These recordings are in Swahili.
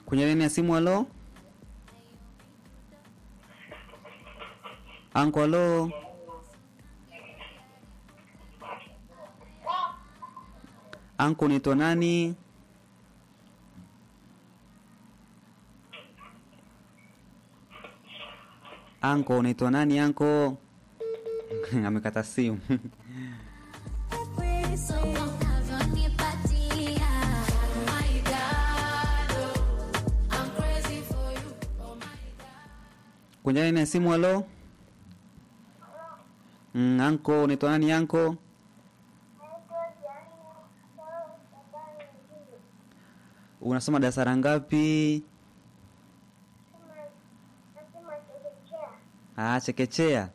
kwenye laini ya simu. Halo anko, halo anko, unaitwa nani? Anko, unaitwa nani anko? Amekata simu. kwenye laini ya simu. Halo mm, anko, unaitwa nani anko? Unasoma darasa la ngapi? Ah, chekechea.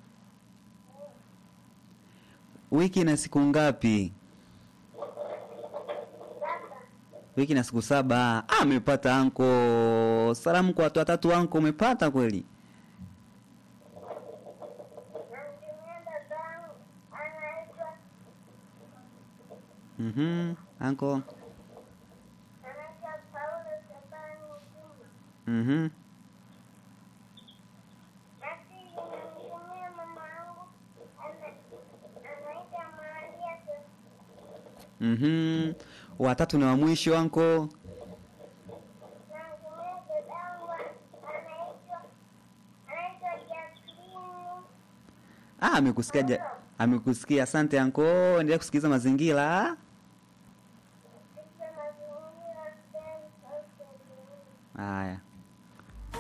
Wiki na siku ngapi? Wiki na siku saba. Ah, amepata anko. Salamu kwa watu watatu anko, umepata kweli? Mhm, anko. Mhm. Mhm. Watatu na wa mwisho anko. Ah, amekusikia ja- amekusikia. Asante anko, endelea kusikiliza mazingira.